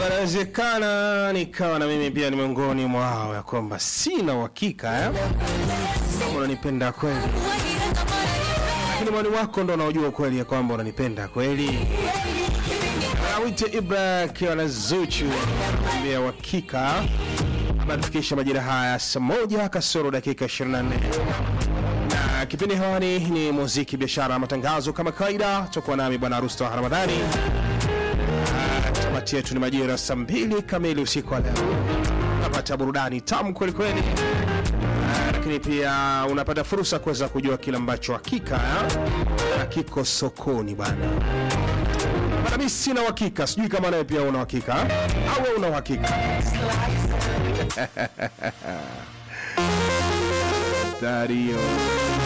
Inawezekana nikawa na mimi pia ni miongoni mwao, ya kwamba sina uhakika eh, kama unanipenda kweli, lakini mwani wako ndo unaojua ukweli ya kwamba unanipenda kweli. Awite Ibra akiwa na Zuchu ambia uhakika anatufikisha majira haya saa moja kasoro dakika 24 na kipindi hewani ni muziki, biashara, matangazo. Kama kawaida, tutakuwa nami bwana Rusta wa Ramadhani. Ah, Tamati yetu ni majira saa mbili kamili usiku wa leo. Unapata burudani tamu kweli kweli, Ah, lakini pia unapata fursa kuweza kujua kile ambacho hakika ah, kiko sokoni bwana. Bana, mimi sina uhakika, sijui kama nawe pia una uhakika au wewe una uhakika. Dario